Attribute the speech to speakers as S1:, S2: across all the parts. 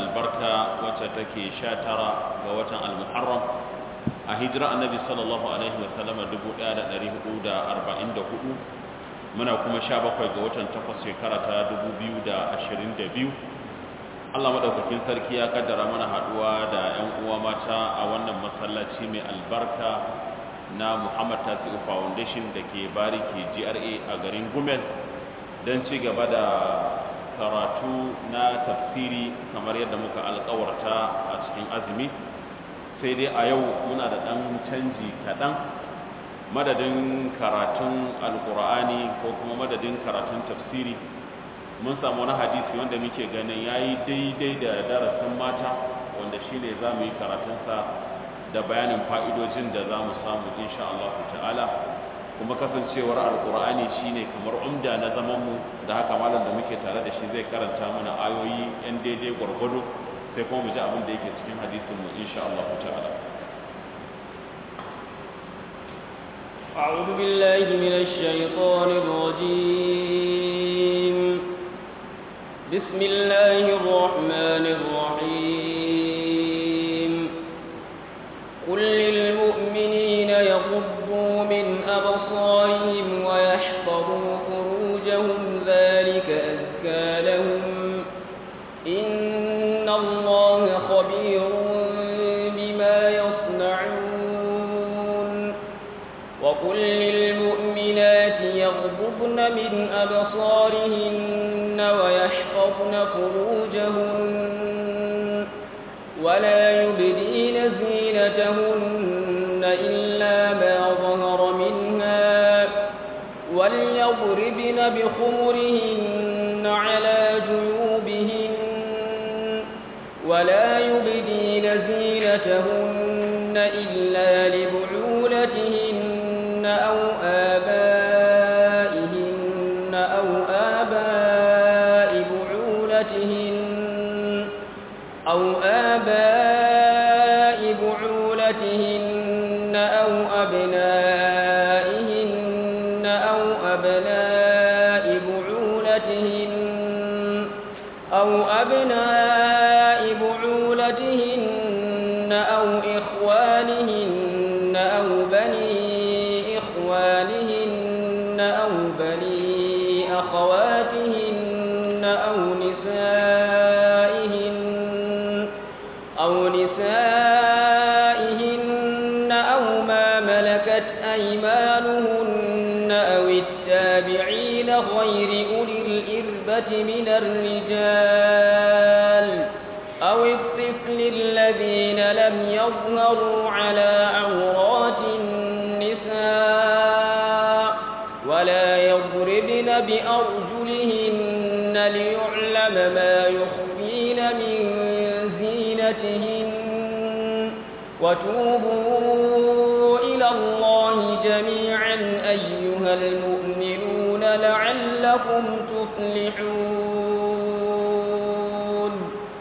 S1: albarka wacce take sha tara ga watan al-muharram a hijira annabi sallallahu alaihi wasallama 1444 muna kuma sha bakwai ga watan takwas shekara ta 2022 Allah madaukakin sarki ya kaddara mana haduwa da 'yan uwa mata a wannan masallaci mai albarka na Muhammad Tasi'u Foundation da ke bariki GRA a garin Gumel don ci gaba da karatu na tafsiri kamar yadda muka alkawarta a cikin azumi sai dai a yau muna da ɗan canji kaɗan madadin karatun alkur'ani ko kuma madadin karatun tafsiri mun samu wani hadisi wanda muke ganin ya yi daidai da darasin mata wanda shi ne za mu yi karatunsa da bayanin fa'idojin da za mu samu insha Allah ta'ala kuma kasancewar alkur'ani shi ne kamar umda na zamanmu da haka malam da muke tare da shi zai karanta mana ayoyi yan daidai gwargwado sai kuma mu ji abin da yake cikin hadisinmu insha Allah ta'ala
S2: أعوذ بالله من الشيطان الرجيم بسم الله الرحمن الرحيم قل للمؤمنين يغضوا من أبصارهم ويحفظوا فروجهم ذلك أزكى لهم إن الله خبير بما يصنعون وقل للمؤمنات يغضبن من أبصارهن ويحفظن فروجهن ولا يبدين زينتهن إلا ما ظهر منها وليضربن بخمرهن على جيوبهن ولا يبدين زينتهن إلا لبعولتهن أو آبائهن أو آباء بعولتهن أو آباء بعولتهن أو أبنائهن أو أبناء بعولتهن أو أبناء بعولتهن أو إخوانهن أو بني إخوانهن أو بني أخواتهن أو نسائهن أو نسائهن أو ما ملكت أيمانهن أو التابعين غير أولي الإربة من الرجال أو الطفل الذين لم يظهروا على عورات النساء ولا يضربن بأرجلهن ليعلم ما يخفين من زينتهن وتوبوا إلى الله جميعا أيها المؤمنون لعلكم تفلحون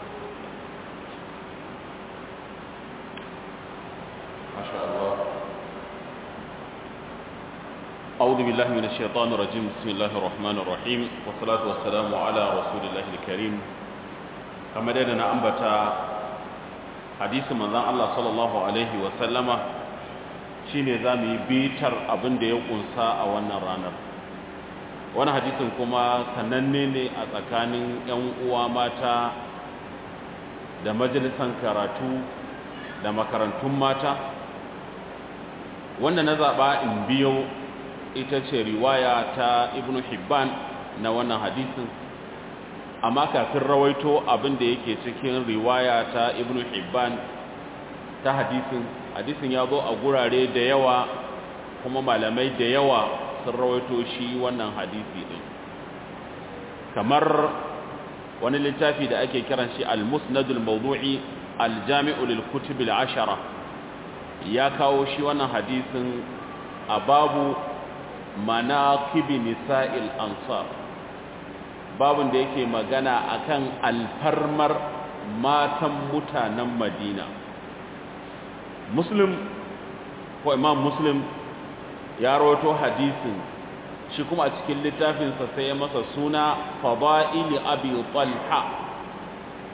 S1: ما شاء الله أعوذ بالله من الشيطان الرجيم بسم الله الرحمن الرحيم والصلاة والسلام على رسول الله الكريم كما دينا أنبتا حديث من ذا الله صلى الله عليه وسلم shine za mu yi bitar abin da ya kunsa a wannan ranar wani hadisin kuma sananne ne a tsakanin 'yan uwa mata da majalisan karatu da makarantun mata wanda na zaɓa in biyo ita ce riwaya ta ibn hibban na wannan hadisin amma kafin rawaito abin da yake cikin riwaya ta ibn hibban ta hadisin hadisin ya zo a gurare da yawa kuma malamai da yawa sun rawaito shi wannan hadisi din kamar wani littafi da ake kiran shi al-musnadul mawdu'i al-jami'u lil kutub al-ashara ya kawo shi wannan hadisin a babu manaqibi nisa'il ansar babun da yake magana akan alfarmar matan mutanen Madina Muslim ko Imam Muslim ya rawato hadisin shi kuma a cikin littafinsa sai ya masa suna fada'ili abi talha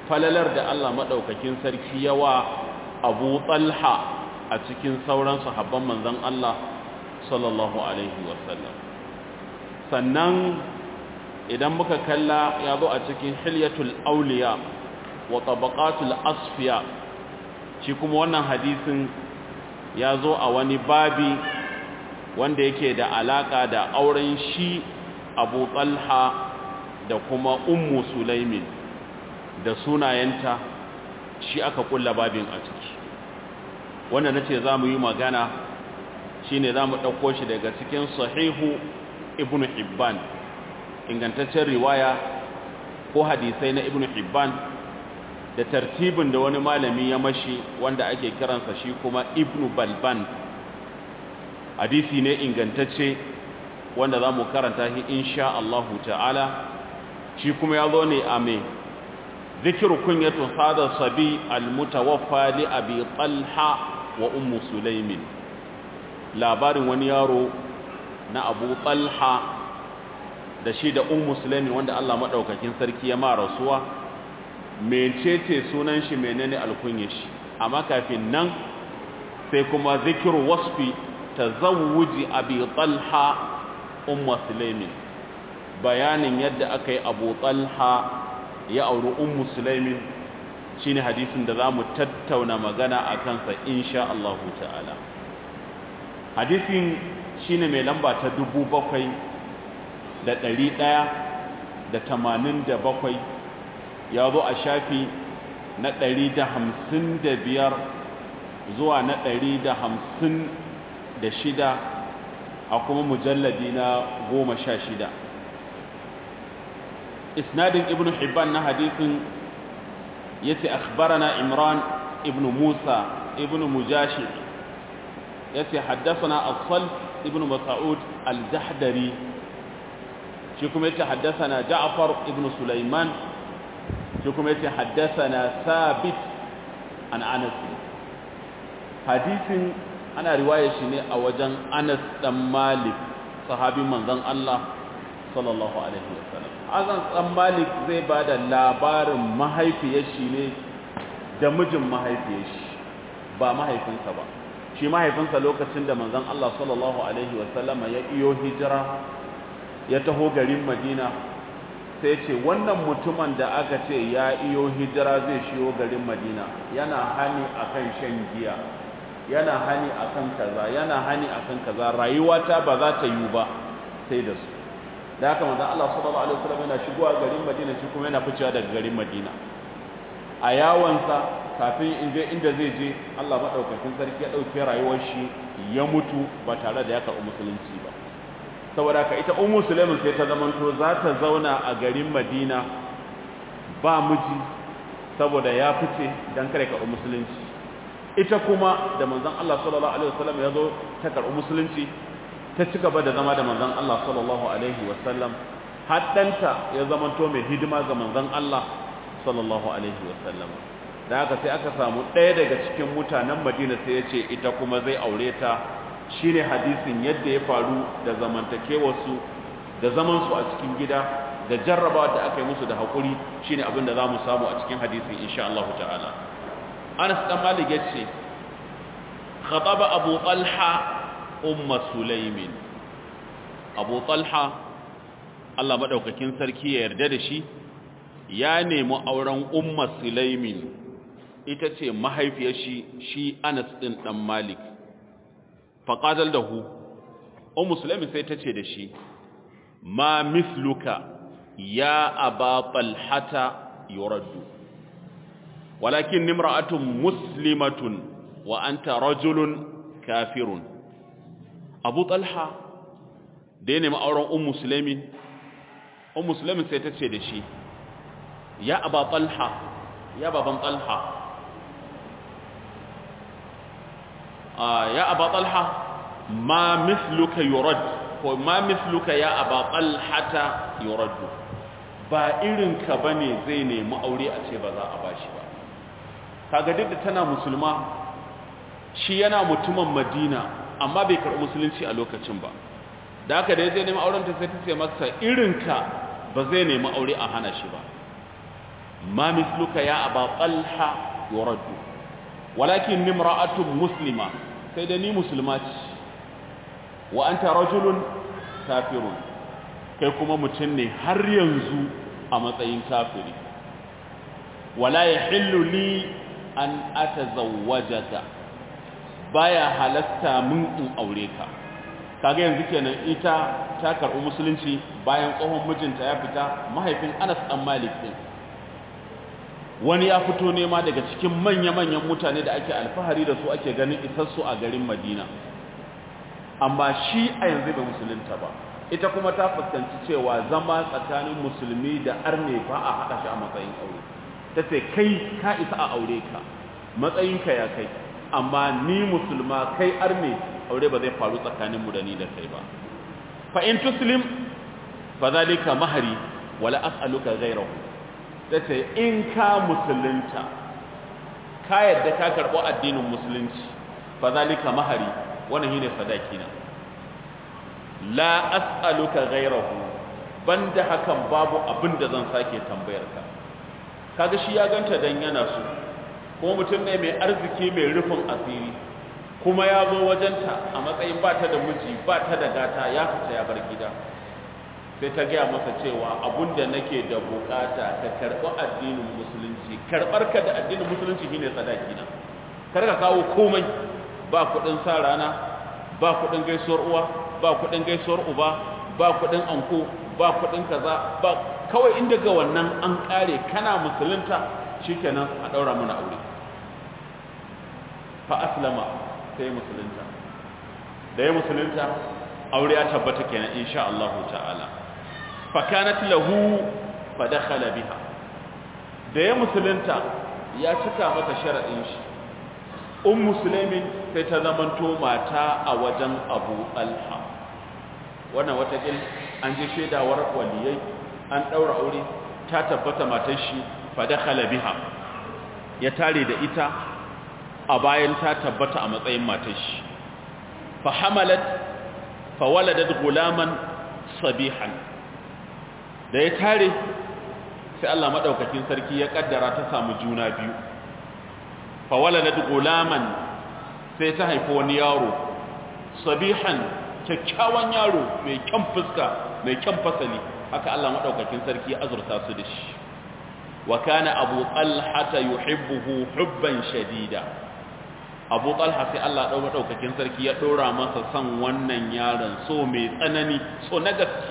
S1: falalar da Allah maɗaukakin sarki yawa abu talha a cikin sauran sahabban manzan Allah sallallahu alaihi wasallam sannan idan muka kalla ya zo a cikin hilyatul auliya wa tabaqatul asfiya shi kuma wannan hadisin ya zo a wani babi wanda yake da alaka da auren shi abu talha da kuma ummu sulaimin da sunayenta shi aka kulla babin a ciki wanda na ce za mu yi magana shi ne za mu ɗauko shi daga cikin sahihu ibn hibban ingantaccen riwaya ko hadisai na ibn hibban da tartibin da wani malami ya mashi wanda ake kiransa shi kuma ibn balban hadisi ne ingantacce wanda za mu karanta shi insha Allahu ta'ala shi kuma ya zo ne a mai zikiru kunyatu hada sabi almutawaffa li abi talha wa ummu sulaimin labarin wani yaro na abu talha da shi da ummu sulaimin wanda Allah madaukakin sarki ya ma rasuwa mecece sunan shi menene alkunyar shi amma kafin nan sai kuma zikiru wasfi tazawuji abi talha ummu sulaimin bayanin yadda aka yi abu talha ya auri ummu sulaimin shine hadisin da zamu tattauna magana a kansa insha Allah ta'ala hadisin shine mai lamba ta dubu bakwai da ɗari ɗaya da tamanin da bakwai ya zo a shafi na ɗari da hamsin da biyar zuwa na ɗari da hamsin da shida a kuma mujalladi na goma sha shida isnadin ibn hibban na hadisin yace akhbarana imran ibn musa ibn mujashi yace haddathana as-salf ibn mas'ud al-jahdari shi kuma yace haddathana ja'far ibn sulaiman shi kuma yace haddathana sabit an anas hadisin ana riwaya shi ne a wajen anas dan malik sahabin manzon Allah sallallahu alaihi wasallam azan dan malik zai bada labarin mahaifiyar shi ne da mijin mahaifiyar shi ba mahaifinsa ba shi mahaifinsa lokacin da manzon Allah sallallahu alaihi wasallam ya iyo hijira ya taho garin Madina sai ce wannan mutumin da aka ce ya iyo hijira zai shiyo garin Madina yana hani akan shan giya yana hani akan kaza yana hani akan kaza rayuwata ba za ta yi ba sai da su da haka manzon Allah sallallahu alaihi wasallam yana shigowa garin Madina shi kuma yana ficewa daga garin Madina a yawansa kafin in je inda zai je Allah madaukakin sarki ya dauke rayuwar shi ya mutu ba tare da ya karɓi musulunci ba saboda ka ita ummu sulaiman sai ta zamanto za ta zauna a garin Madina ba miji saboda ya fice dan kare karɓi musulunci ita kuma da manzon Allah sallallahu alaihi wasallam ya zo ta karɓi musulunci ta ci gaba da zama da manzon Allah sallallahu alaihi wasallam haddanta ya zamanto mai hidima ga manzon Allah sallallahu alaihi wasallam da haka sai aka samu ɗaya daga cikin mutanen Madina sai ya ce ita kuma zai aure ta shine hadisin yadda ya faru da zamantakewarsu da zaman su a cikin gida da jarrabawa da aka yi musu da haƙuri shine abin da zamu samu a cikin hadisin insha Allah ta'ala Anas dan Malik yace khataba Abu Talha umma sulaimin abu talha allah maɗaukakin sarki ya yarda da shi ya nemi auren umma sulaimin ita ce mahaifiyar shi shi anas ɗin ɗan malik faƙadar da hu ummu sulaimin sai ta ce da shi ma misluka ya aba talhata yuraddu walakin nimra'atun muslimatun wa anta rajulun kafirun abu talha da ya nemi auren un musulmi un musulmi sai ta ce da shi ya aba talha ya baban talha ya aba talha ma misluka yurad ko ma misluka ya aba talhata yuraddu ba irinka bane zai nemi aure a ce ba za a bashi ba kaga duk da tana musulma shi yana mutumin madina amma bai karɓi musulunci a lokacin ba da haka da ya zai nemi auren ta sai ta ce masa irinka ba zai nemi aure a hana shi ba ma misluka ya aba talha yuraddu walakin nimra'atun muslima sai da ni musulma ce wa anta rajulun kafirun kai kuma mutum ne har yanzu a matsayin kafiri wala yahillu li an atazawwajaka baya halatta min in aure ka kaga yanzu kenan ita ta karɓi musulunci bayan tsohon mijinta ya fita mahaifin Anas dan Malik din wani ya fito nema daga cikin manya-manyan mutane da ake alfahari da su ake ganin isassu a garin Madina amma shi a yanzu bai musulunta ba ita kuma ta fuskanci cewa zama tsakanin musulmi da arne ba a haɗa shi a matsayin aure ta ce kai ka isa a aure ka matsayinka ya kai amma ni musulma kai arne aure ba zai faru tsakaninmu da ni da kai ba fa in tuslim fa zalika mahari wala as'aluka ghayrahu tace in ka musulunta ka yadda ka karbo addinin musulunci fa zalika mahari wannan shine sadaki na la as'aluka ghayrahu banda hakan babu abinda zan sake tambayar ka kaga shi ya ganta dan yana so kuma mutum ne mai arziki mai rufin asiri kuma ya zo wajenta a matsayin ba ta da miji ba ta da gata ya fita ya bar gida sai ta gaya masa cewa abunda nake da bukata ka karɓi addinin musulunci karɓar ka da addinin musulunci shine sadaki na kar ka kawo komai ba kuɗin sa rana ba kuɗin gaisuwar uwa ba kuɗin gaisuwar uba ba kuɗin anko ba kuɗin kaza ba kawai inda ga wannan an ƙare kana musulunta shikenan a ɗaura mana aure fa aslama sai musulunta da ya musulunta aure ya tabbata kenan insha Allah ta'ala fa kanat lahu fa dakhala biha da ya musulunta ya cika mata sharadin shi um muslimin sai ta zamanto mata a wajen Abu Talha wannan wata kin an ji shedawar waliyai an daura aure ta tabbata matar shi fa dakhala biha ya tare da ita a bayan ta tabbata a matsayin matar shi fa hamalat fa waladat gulaman sabihan da ya tare sai Allah madaukakin sarki ya kaddara ta samu juna biyu fa waladat gulaman sai ta haifi wani yaro sabihan kyakkyawan yaro mai kyan fuska mai kyan fasali haka Allah madaukakin sarki ya azurta su da shi wa kana abu talha yuhibbuhu hubban shadida abu talha sai Allah ɗau maɗaukakin sarki ya ɗora masa son wannan yaron so mai tsanani so na gaske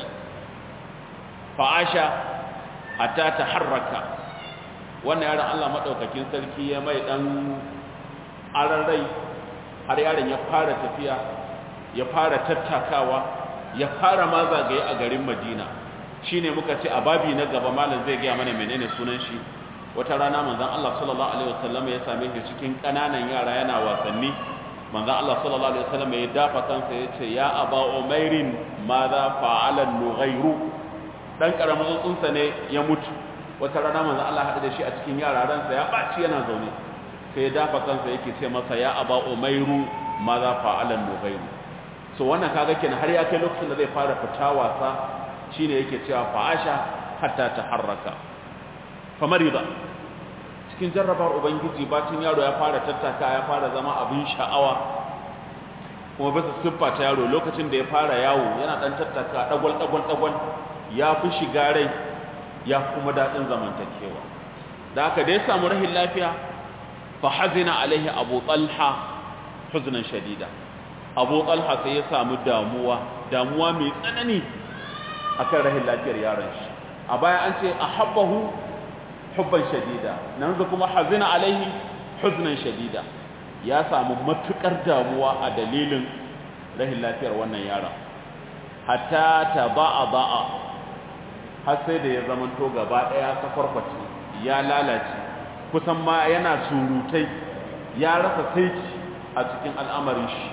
S1: fa'asha hatta ta harraka wannan yaron Allah maɗaukakin sarki ya mai ɗan ararrai har yaron ya fara tafiya ya fara tattakawa ya fara ma zagaye a garin madina shine muka ce a babi na gaba malam zai gaya mana menene sunan shi wata rana manzon Allah sallallahu alaihi wasallam ya same shi cikin kananan yara yana wasanni manzon Allah sallallahu alaihi wasallam ya dafa kansa ya ce ya aba umairin madha fa'ala nughayru dan karamin tsuntsa ne ya mutu wata rana manzon Allah hada da shi a cikin yara ransa ya baci yana zaune sai ya dafa kansa yake ce masa ya aba umairu madha fa'ala nughayru so wannan kaga kenan har ya kai lokacin da zai fara fita wasa shine yake cewa fa'asha hatta taharraka famariba cikin jarrabar ubangiji bacin yaro ya fara tattaka ya fara zama abin sha'awa kuma bisa siffa ta yaro lokacin da ya fara yawo yana dan tattaka dagwal dagwal dagwal ya fi shiga rai ya kuma dadin zamantakewa da haka da ya samu rahin lafiya fa hazina alaihi abu talha huznan shadida abu talha sai ya samu damuwa damuwa mai tsanani akan rahin lafiyar yaron shi a baya an ce ahabbahu hubban shadida nan zu kuma hazina alaihi huznan shadida ya samu matukar damuwa a dalilin rahin lafiyar wannan yaron hatta ta ba'a ba'a har sai da ya zama to gaba daya sakwarkwace ya lalace kusan ma yana surutai ya rasa saiki a cikin al'amarin shi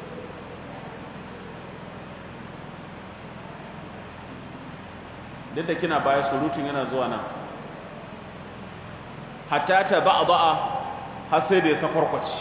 S1: duk da kina baya surutun yana zuwa nan hatta ta ba'a ba'a har sai da ya sakwarkwaci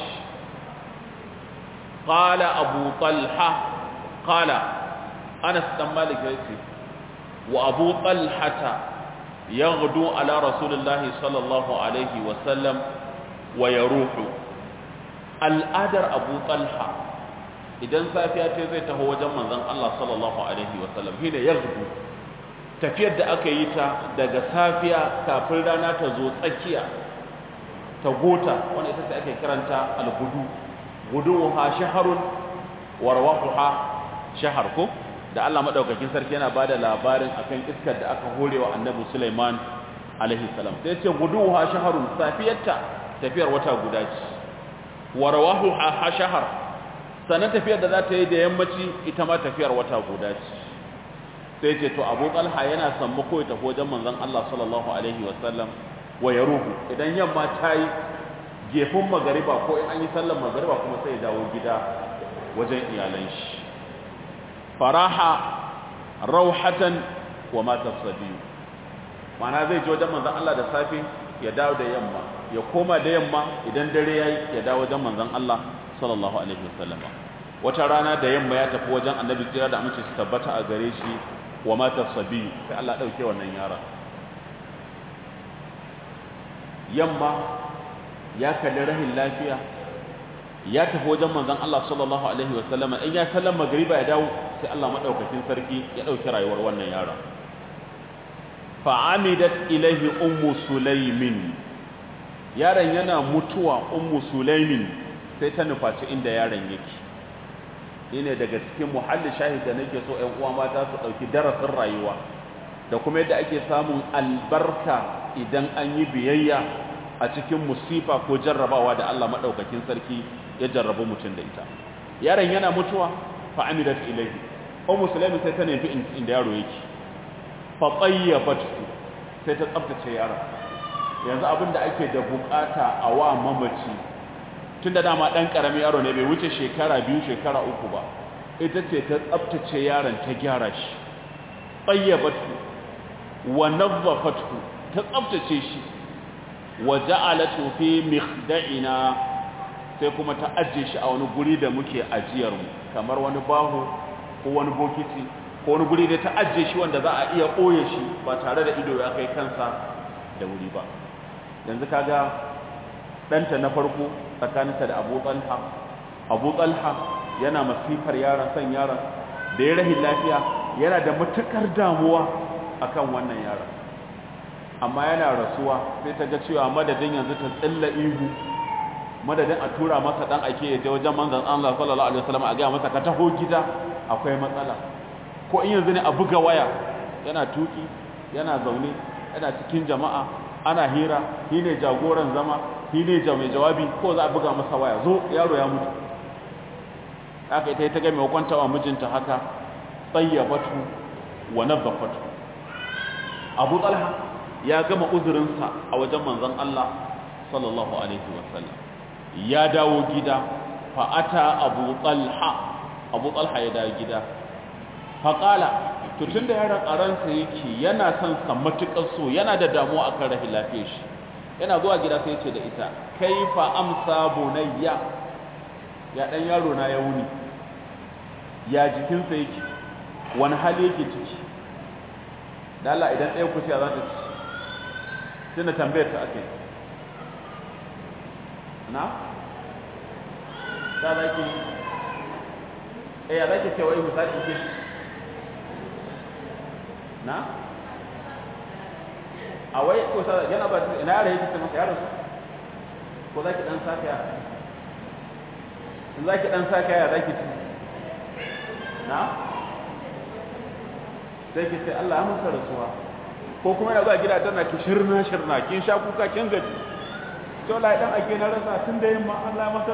S1: qala abu talha qala anas dan malik yace wa abu talhata yaghdu ala rasulillahi sallallahu alaihi wa sallam wa yaruhu al'adar abu talha idan safiya ta zai taho wajen manzon Allah sallallahu alaihi wa sallam shine yaghdu tafiyar da aka yi ta daga safiya kafin rana ta zo tsakiya ta gota wanda ita ce ake kiranta al-gudu guduha shaharun warwahuha shahar ko da Allah madaukakin sarki yana bada labarin akan iskar da aka horewa annabi Sulaiman alaihi salam sai ce guduha shaharun safiyarta tafiyar wata guda ce warwahuha shahar sanan tafiyar da za ta yi da yammaci ita ma tafiyar wata guda ce sai ce to Abu Talha yana sammu ko ta wajen manzon Allah sallallahu alaihi wasallam wa yaruhu idan yamma ta yi gefin magariba ko in an yi sallar magariba kuma sai ya dawo gida wajen iyalan shi faraha rauhatan wa mata sabiyu mana zai ji wajen manzan Allah da safe ya dawo da yamma ya koma da yamma idan dare yayi ya dawo wajen manzan Allah sallallahu alaihi wasallam wata rana da yamma ya tafi wajen annabi tsira da amince su tabbata a gare shi wa mata sabiyu sai Allah dauke wannan yara yamma ya kalli rahin lafiya ya tafi wajen manzon Allah sallallahu alaihi wasallam in ya sallan magriba ya dawo sai Allah madaukakin sarki ya dauki rayuwar wannan yara fa amidat ilaihi ummu sulaimin yaron yana mutuwa ummu sulaimin sai ta nufaci inda yaron yake ne daga cikin muhalli shahid da nake so ƴan uwa mata su dauki darasin rayuwa da kuma yadda ake samun albarka idan an yi biyayya a cikin musifa ko jarrabawa da Allah madaukakin sarki ya jarrabu mutum da ita yaron yana mutuwa fa amidat ilayhi ummu sulaimin sai ta nufi inda yaro yake fa tayyabatu sai ta tsaftace yaron yanzu abin da ake da bukata a wa mamaci tunda dama dan karamin yaro ne bai wuce shekara biyu shekara uku ba ita ce ta tsaftace yaron ta gyara shi tayyabatu wa nazzafatu ta tsaftace shi wa ja'alatu fi mikhda'ina sai kuma ta ajiye shi a wani guri da muke ajiyar mu kamar wani baho ko wani bokiti ko wani guri da ta ajiye shi wanda za a iya ɓoye shi ba tare da ido ya kai kansa da wuri ba yanzu kaga ɗanta na farko tsakaninta da abu talha abu talha yana masifar yaron son yaron da ya rahin lafiya yana da matukar damuwa akan wannan yaron amma yana rasuwa sai ta ga cewa madadin yanzu ta tsilla ihu madadin a tura masa dan ake ya je wajen manzon Allah sallallahu alaihi wasallam a ga masa ka taho gida akwai matsala ko in yanzu ne a buga waya yana tuki yana zaune yana cikin jama'a ana hira shi ne jagoran zama shi ne mai jawabi ko za a buga masa waya zo yaro ya mutu haka ita ta ga mai kwanta wa mijinta haka tsayyabatu wa nazzafatu abu talha ya gama uzurinsa a wajen manzon Allah sallallahu alaihi wasallam ya dawo gida fa ata abu talha abu talha ya dawo gida fa qala to tunda yaron a ransa yake yana son sa matukar so yana da damuwa akan rahin lafiyar shi yana zuwa gida sai ya ce da ita kaifa amsa bunayya ya dan yaro na ya wuni ya jikinsa yake wani hali yake ciki da Allah idan ɗaya ku za ta ci tunda tambayar ta ake na ta zaki eh ya zaki cewa misali ke na a wai ko sa yana ba ina yare yake ce maka yaro ko zaki dan saka ya in zaki dan saka ya zaki ci na sai ki ce Allah ya masa rasuwa ko kuma yana zuwa gida tana ki shirna shirna kin sha kuka kin gaji to la dan ake na rasa tun da yamma Allah masa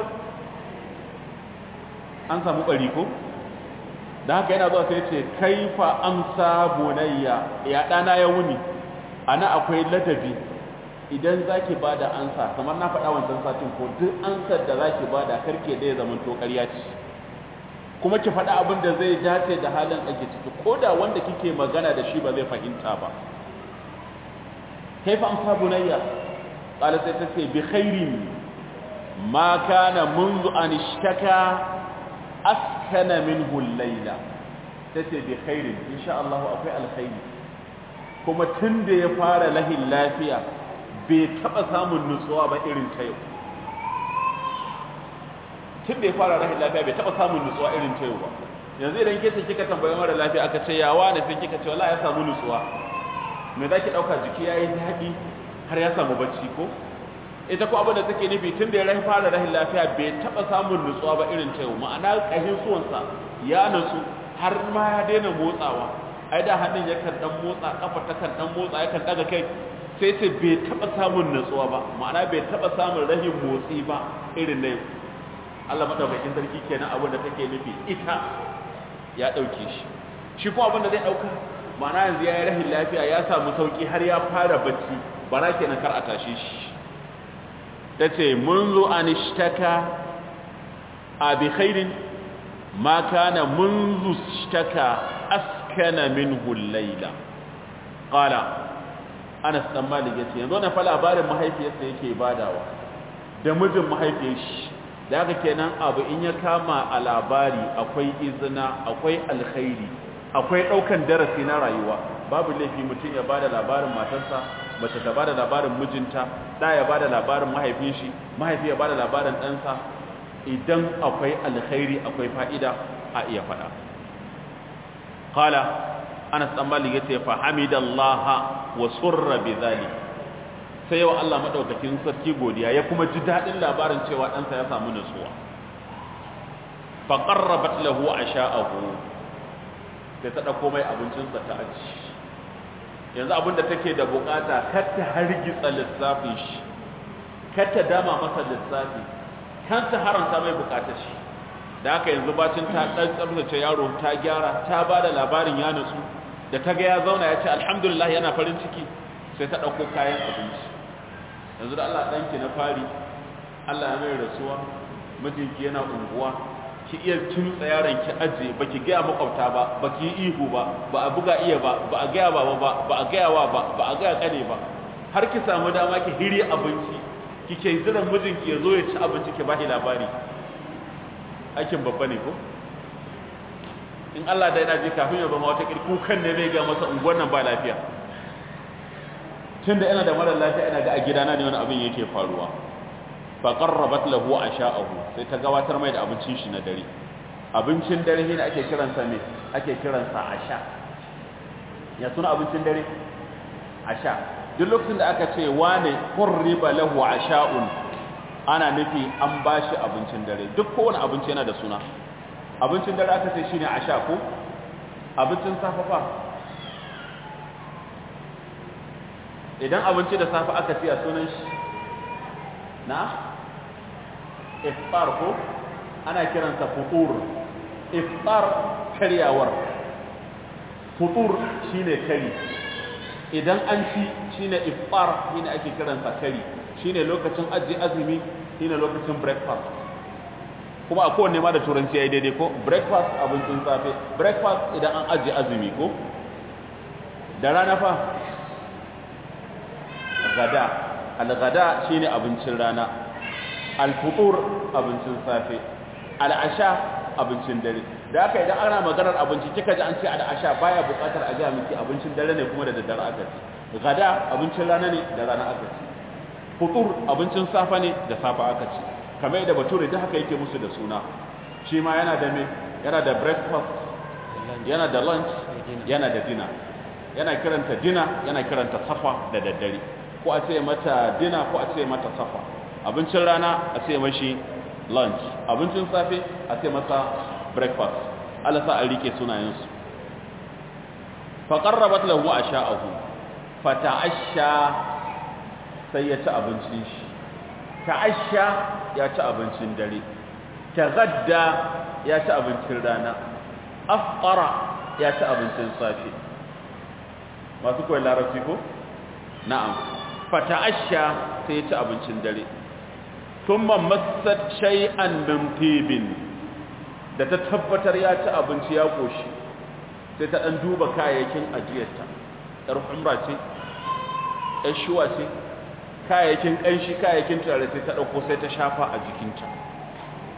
S1: an samu bari ko da haka yana zuwa sai ya ce kaifa amsa bunayya ya dana ya wuni ana akwai ladabi idan zaki bada ansa kamar na faɗa wancan satin ko duk ansar da zaki bada karke da ya zama to ƙarya ce kuma ki faɗa abin da zai dace da halin ake ciki ko da wanda kike magana da shi ba zai fahimta ba kaifa amsa bunayya qala sai ta ce bi khairin ma kana منذ an ishtaka askana minhu al-layla tace bi khairin insha Allah akwai alkhairi kuma tun da ya fara lahin lafiya bai taɓa samun nutsuwa ba irin ta yau tun da ya fara lahin lafiya bai taɓa samun nutsuwa irin ta yau ba yanzu idan ke ce kika tambayi mara lafiya aka ce yawa ne sai kika ce wala ya samu nutsuwa me za ki ɗauka jiki ya yi daɗi har ya samu bacci ko ita ko abin da take nufi tun da ya rahi fara rahin lafiya bai taɓa samun nutsuwa ba irin ta yau ma'ana ƙashin suwansa ya nutsu har ma ya daina motsawa ai da hannun yakan dan motsa kafa ta kan dan motsa yakan daga kai sai ce bai taɓa samun nutsuwa ba ma'ana bai taɓa samun rahin motsi ba irin na yau Allah madaukakin sarki kenan abin da take nufi ita ya ɗauke shi shi kuma abin da zai ɗauka ma'ana yanzu ya yi rahin lafiya ya samu sauƙi har ya fara bacci bara kenan kar a tashe shi ta ce munzu an ishtaka a bi khairin ma kana munzu ishtaka askana minhu laila qala Anas dan Malik yace yanzu na fa labarin mahaifiyarsa yake badawa da mijin mahaifiyar shi da haka kenan abu in ya kama a labari akwai izina akwai alkhairi akwai daukan darasi na rayuwa babu laifi mutum ya bada labarin matarsa mace ta bada labarin mijinta da ya bada labarin mahaifin shi mahaifi ya bada labarin ɗansa idan akwai alkhairi akwai fa'ida a iya faɗa qala Anas dan Malik yace fa hamidallaha wa surra bidhalik sai wa Allah madaukakin sarki godiya ya kuma ji dadin labarin cewa ɗansa ya samu nutsuwa fa qarrabat lahu asha'ahu sai ta dauko mai abincinsa ta aji yanzu abinda take da bukata kar ta hargitsa lissafin shi kar ta dama masa lissafi kan ta haranta mai bukatar shi da haka yanzu bacin ta dan tsabtace yaro ta gyara ta bada labarin ya nutsu da ta ga ya zauna ya ce alhamdulillah yana farin ciki sai ta dauko kayan abinci yanzu da Allah danki na fari Allah ya mai rasuwa mijinki yana unguwa ki iya tuntsa yaron ki aje baki ga makwabta ba baki yi ihu ba ba a buga iya ba ba a gaya baba ba ba a gaya wa ba ba a gaya kane ba har ki samu dama ki hiri abinci kike jiran mijinki ya zo ya ci abinci ki bashi labari aikin babba ne ko in Allah da yana ji kafin ya zama wata kukan ne zai ga masa unguwar nan ba lafiya tunda ina da mara lafiya ina ga a gidana ne wani abin yake faruwa fa qarrabat lahu asha'ahu sai ta gabatar mai da abincin shi na dare abincin dare ne ake kiransa me ake kiransa asha ya suna abincin dare asha duk lokacin da aka ce wane qurriba lahu asha'un ana nufi an bashi abincin dare duk kowane abinci yana da suna abincin dare aka ce shine asha ko abincin safa fa idan abinci da safa aka ce a sunan shi na iftar ko ana kiransa futur iftar karyawar futur shine kari idan an ci shine iftar shine ake kiransa kari shine lokacin aji azumi shine lokacin breakfast kuma a kowanne ma da turanci ya yi daidai ko breakfast abincin safe breakfast idan an aji azumi ko da rana fa gada al-gada shine abincin rana al-futur abincin safe al-asha abincin dare da haka idan ana maganar abinci kika ji an ce al-asha baya buƙatar a ga miki abincin dare ne kuma da daddare aka ci gada abincin rana ne da rana aka ci futur abincin safa ne da safa aka ci kamar yadda bature da haka yake musu da suna shi ma yana da me yana da breakfast yana da lunch yana da dinner yana kiranta dinner yana kiranta safa da daddare ko a ce mata dinner ko a ce mata safa abincin rana a ce mashi lunch abincin safe a ce masa breakfast Allah sa a rike sunayensu fa qarrabat lahu asha'ahu fata'asha sai ya ci abincin shi ta'asha ya ci abincin dare tagadda ya ci abincin rana afqara ya ci abincin safe masu koyi larabci ko na'am fata'asha sai ya ci abincin dare thumma massat shay'an min tibin da ta tabbatar ya ci abinci ya koshi sai ta dan duba kayayyakin ajiyarta yar umra ce yar shuwa ce kayayyakin ƙanshi kayayyakin turare sai ta ɗauko sai ta shafa a jikinta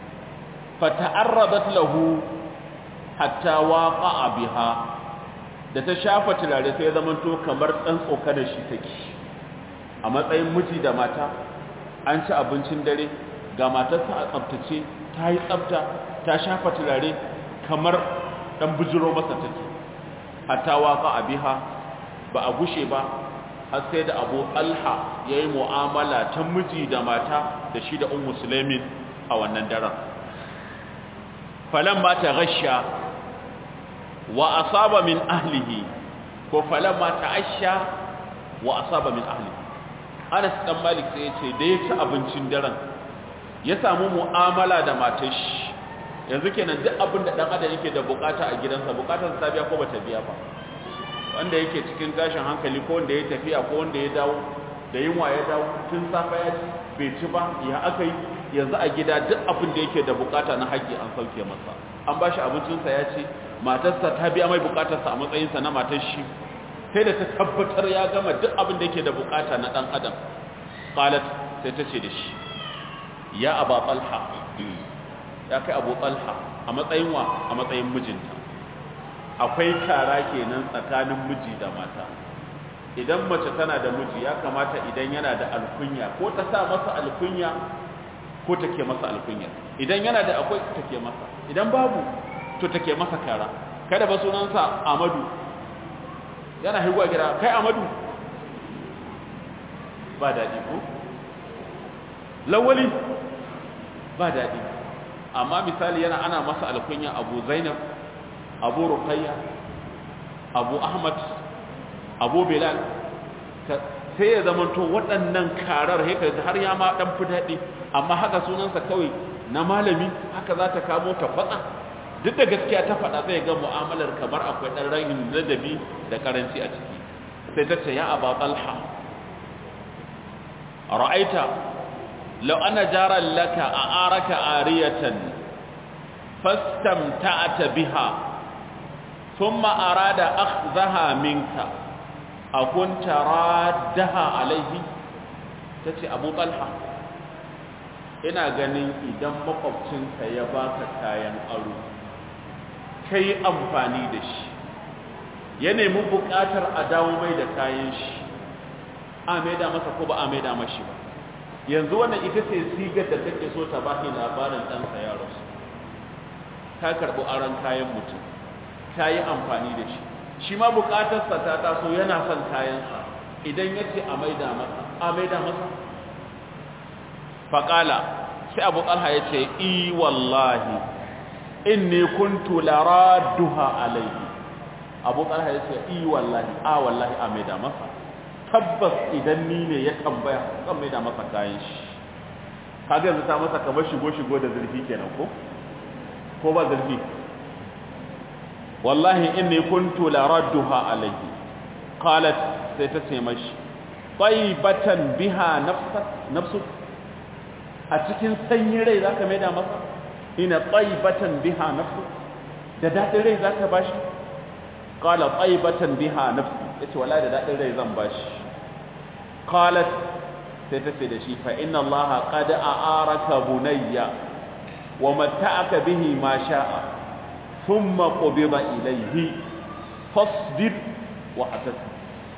S1: fata'arradat lahu hatta waqa'a biha da ta shafa turare sai ya zamanto kamar ɗan tsoka da shi take a matsayin miji da mata an ci abincin dare ga matarsa a tsabtace ta yi tsabta ta shafa turare kamar ɗan bujiro masa take hatta waka a biha ba a gushe ba har sai da abu talha ya yi mu'amala ta miji da mata da shi da un musulmin a wannan daren falon ba ta rasha wa asaba min ahlihi ko falon ba ta asha wa asaba min ahlihi anas dan malik sai ya ce da ya ci abincin daren ya samu mu'amala da matar shi yanzu kenan duk abin da dan adam yake da bukata a gidansa bukatar ta biya ko bata biya ba wanda yake cikin tashin hankali ko wanda ya tafiya ko wanda ya dawo da yunwa ya dawo tun safa ya ci bai ci ba ya aka yi yanzu a gida duk abin da yake da bukata na haƙƙi an sauke masa an ba shi abincinsa ya ce matarsa ta biya mai bukatarsa a matsayinsa na matar shi sai da ta tabbatar ya gama duk abin da yake da bukata na ɗan adam qalat sai ta ce da shi ya aba talha ya kai abu talha a matsayin wa a matsayin mijinta akwai kara kenan tsakanin miji da mata idan mace tana da miji ya kamata idan yana da alkunya ko ta sa masa alkunya ko take masa alkunya idan yana da akwai take masa idan babu to take masa kara kada ba sunansa amadu yana higwa gida kai amadu ba daɗi ko lawali ba daɗi amma misali yana ana masa alkunya abu zainab abu ruqayya abu ahmad abu bilal sai ya zamanto waɗannan karar haka har ya ma ɗan fi daɗi amma haka sunansa kawai na malami haka za ta kamo ta fatsa duk da gaskiya ta faɗa zai ga mu'amalar kamar akwai ɗan rahin ladabi da karanci a ciki sai ta ce ya aba talha ra'aita law ana jaran laka a araka ariyatan fastamta'ata biha thumma arada akhzaha minka akunta raddaha alaihi tace abu talha ina ganin idan makwabcinka ya baka kayan aro kai amfani da shi ya nemi buƙatar a dawo mai da kayan shi a maida masa ko ba a maida mashi ba yanzu wannan ita ce sigar da take so ta baki labarin ɗansa ya rasu ka karɓi aron kayan mutum ka yi amfani da shi shi ma buƙatarsa ta taso yana son kayansa idan ya ce a maida masa a maida masa faƙala sai abu ƙalha ya ce i wallahi inni kuntu laradduha alaihi abu ƙalha ya ce i wallahi a wallahi a maida masa tabbas idan ni ne ya tambaya zan maida masa kayan shi kaga yanzu ta masa kamar shigo-shigo da zurfi kenan ko ko ba zurfi wallahi inni kuntu laradduha alaihi qalat sai ta ce mashi taibatan biha nafsak nafsu a cikin sanyin rai zaka maida masa ina taibatan biha nafsu da dadin rai zaka bashi qala taibatan biha nafsi yace wallahi da dadin rai zan bashi qalat sai ta ce da shi fa inna allaha qad a'araka bunayya wa mata'aka bihi ma sha'a thumma qubida ilayhi fasbir wa hatasib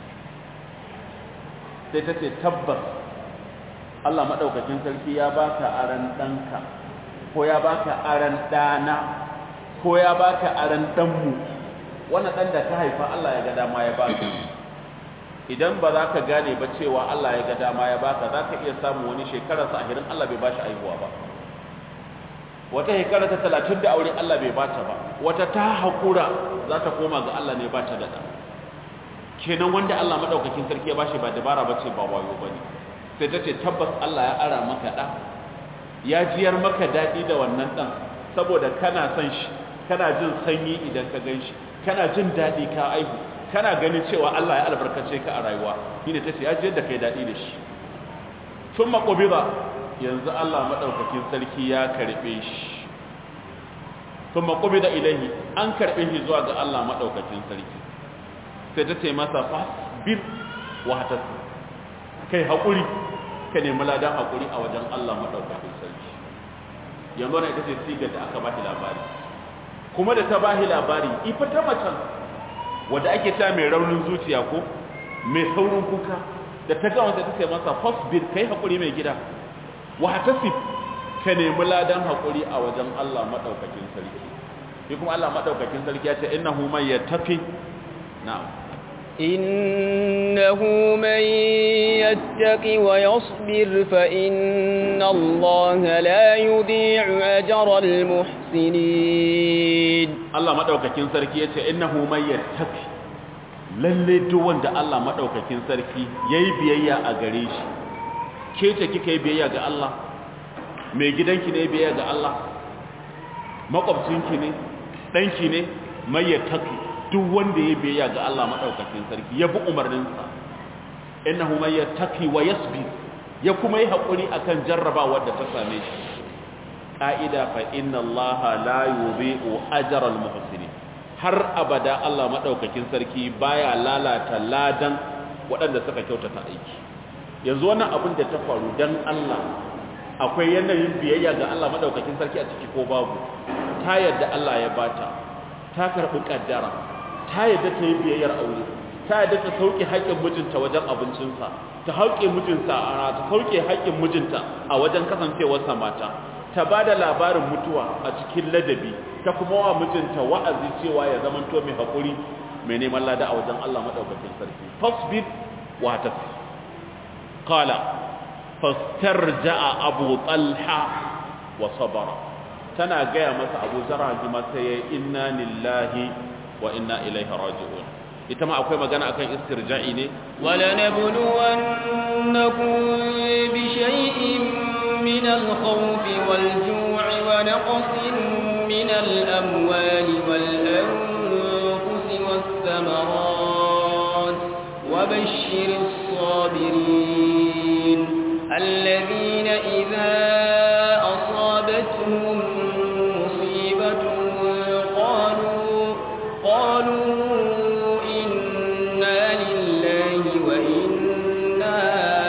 S1: sai ta ce tabbas Allah madaukakin sarki ya baka aran danka ko ya baka aran dana ko ya baka aran danmu wannan dan da ka haifa Allah ya ga dama ya baka idan ba za ka gane ba cewa Allah ya ga dama ya baka za ka iya samu wani shekarar sa ahirin Allah bai bashi aihuwa ba wata shekara ta talatin da aure Allah bai bata ba wata ta haƙura za ta koma ga Allah ne ba ta da ɗa kenan wanda Allah maɗaukakin sarki ya bashi ba dabara ba ce ba wayo ba ne sai ta ce tabbas Allah ya ara maka ɗa ya jiyar maka daɗi da wannan ɗan saboda kana son shi kana jin sanyi idan ka gan shi kana jin daɗi ka aihu kana ganin cewa Allah ya albarkace ka a rayuwa shine tace ya jiyar da kai daɗi da shi sun maƙobiza yanzu Allah maɗaukakin sarki ya karɓe shi sun maƙobida ilahi an karɓe shi zuwa ga Allah maɗaukakin sarki sai ta ce masa fasbir wa hatasu kai haƙuri ka nemi ladan haƙuri a wajen Allah maɗaukakin sarki yanzu na ita ce sigar da aka bashi labari kuma da ta bashi labari ifa ta macen wadda ake ta mai raunin zuciya ko mai saurin kuka da ta ga wanda take masa fasbir kai hakuri mai gida wa hatasib ka nemi ladan hakuri a wajen Allah madaukakin sarki shi kuma Allah madaukakin sarki ya ce innahu man yattaqi na'am
S2: إنه من يتق ويصبر فإن الله لا يضيع أجر المحسنين
S1: Allah madaukakin sarki yace innahu may yattaqi lalle duk wanda Allah madaukakin sarki yayi biyayya a gare shi ke ce kika yi biyayya ga Allah mai gidanki ne biyayya ga Allah makwabcinki ne danki ne may yattaqi duk wanda yayi biyayya ga Allah madaukakin sarki ya bi umarninsa innahu may yattaqi wa yasbir ya kuma yi hakuri akan jarrabawar da ta same shi ƙa'ida fa inna Allah la yudhi'u ajral muhsinin har abada Allah madaukakin sarki baya lalata ladan waɗanda suka kyautata aiki yanzu wannan abin da ta faru dan Allah akwai yanayin biyayya ga Allah madaukakin sarki a ciki ko babu ta yadda Allah ya bata ta karɓi kaddara ta yadda ta yi biyayyar aure ta yadda ta sauke haƙƙin mijinta wajen abincinsa ta hauke mijinta a ta sauke haƙƙin mijinta a wajen kasancewarsa mata ta ba da labarin mutuwa a cikin ladabi ta kuma wa mijinta wa'azi cewa ya zama to mai haƙuri mai neman lada a wajen Allah maɗaukakin sarki fasbir wa tafi qala fastarja'a abu talha wa sabara tana gaya masa abu zara jima sai ya inna lillahi wa inna ilaihi raji'un ita ma akwai magana akan istirja'i ne
S2: wala nabluwannakum bi shay'in من الخوف والجوع ونقص من الأموال والأنفس والثمرات وبشر الصابرين الذين إذا أصابتهم مصيبة قالوا قالوا إنا لله وإنا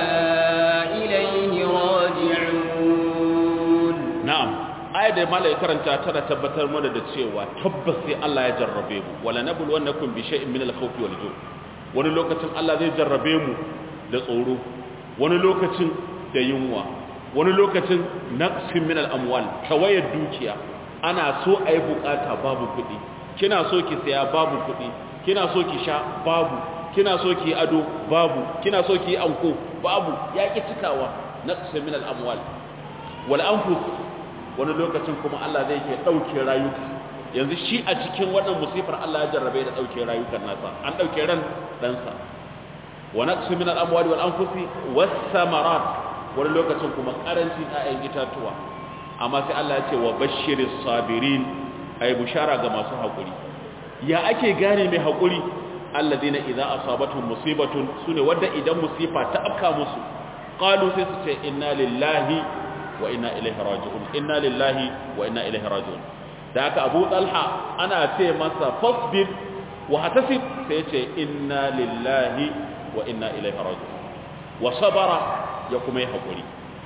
S1: ayar da malai karanta tana tabbatar mana da cewa tabbas sai Allah ya jarrabe mu wala nabul wannakum bi shay'in min al-khawf wal ju' wani lokacin Allah zai jarrabe mu da tsoro wani lokacin da yunwa wani lokacin naqsin min al-amwal tawayar dukiya ana so ayi bukata babu kuɗi kina so ki saya babu kuɗi kina so ki sha babu kina so ki ado babu kina so ki anko babu yaki cikawa naqsin min al-amwal wal anfus wani lokacin kuma Allah zai ke ɗauke rayuka yanzu shi a cikin wannan musifar Allah ya jarrabe da ɗauke rayukan nasa an ɗauke ran ɗansa wa naqsu min al-amwali wal anfusi was samarat wani lokacin kuma karancin ƴaƴan itatuwa amma sai Allah ya ce wa bashiris sabirin ay bushara ga masu hakuri ya ake gane mai hakuri alladina idza asabatuhum musibatun sune wanda idan musifa ta afka musu qalu sai su ce inna lillahi wa inna ilaihi raji'un inna lillahi wa inna ilaihi raji'un da haka Abu Talha ana ce masa fasbir wa hatasib sai ce inna lillahi wa inna ilaihi raji'un wa sabara ya kuma yi hakuri